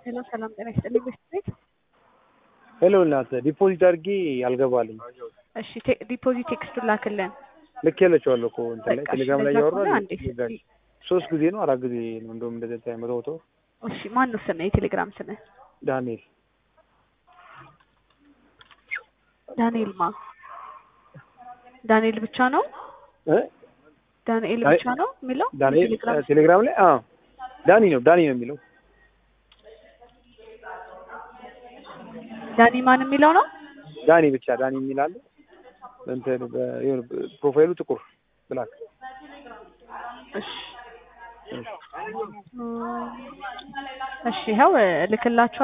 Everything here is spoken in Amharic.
ሄሎ ሰላም ጤና ይስጥልኝ በሽት ቤት ሄሎ እናት ዲፖዚት አድርጌ አልገባልኝ። እሺ ቴ- ዲፖዚት ቴክስቱን ላክልን። ልክ ያለችዋለሁ እኮ እንትን ላይ በቃ ቴሌግራም ላይ እንደዛ እያወራ ከሆነ አንዴ ሶስት ጊዜ ነው አራት ጊዜ ነው እንደውም እንደዚህ መቶ መቶ እሺ ማን ነው ስምህ? የቴሌግራም ስምህ ዳንኤል ዳንኤል ማ ዳንኤል ብቻ ነው? እ ዳንኤል አይ፣ ብቻ ነው የሚለው ዳንኤል የቴሌግራም እ ቴሌግራም ላይ አዎ ዳኒ ነው ዳኒ ነው የሚለው ዳኒ ማን የሚለው ነው? ዳኒ ብቻ ዳኒ የሚል አለ እንትን በ- የሆነ ፕሮፋይሉ ጥቁር ብላክ እሺ እሺ ይኸው እልክላችኋለሁ